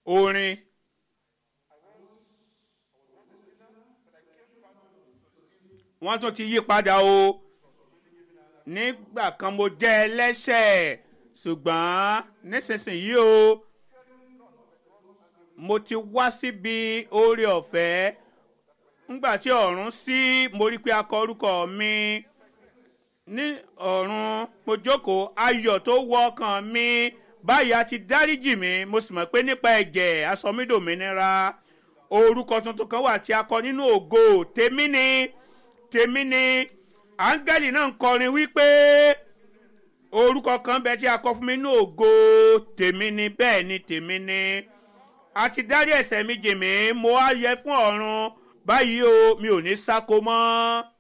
orin. wọ́n tún ti yí padà o nígbà kan mo jẹ́ ẹlẹ́ṣẹ̀ ṣùgbọ́n nísinsìnyí o mo ti wá síbi oore ọ̀fẹ́ ńgbà tí ọ̀run sí mo rí pé a kọ orúkọ mi ní ọ̀run mo jókòó ayọ̀ tó wọ ọkàn mi báyìí a ti dáríjì mi mo sì mọ̀ pé nípa ẹ̀jẹ̀ aṣọ mi dòmìnira orúkọ tuntun kan wà tí a kọ nínú ògo tèmi ni tèmi ni áńgẹ́lì náà ń kọrin wípé orúkọ kan bẹ tí a kọ fún mi nínú ògo tèmi ni bẹ́ẹ̀ ni tèmi ni a ti dárí ẹ̀ṣẹ̀ mi jì mí mo á yẹ fún ọ̀run báyìí o mi ò ní sáko mọ́.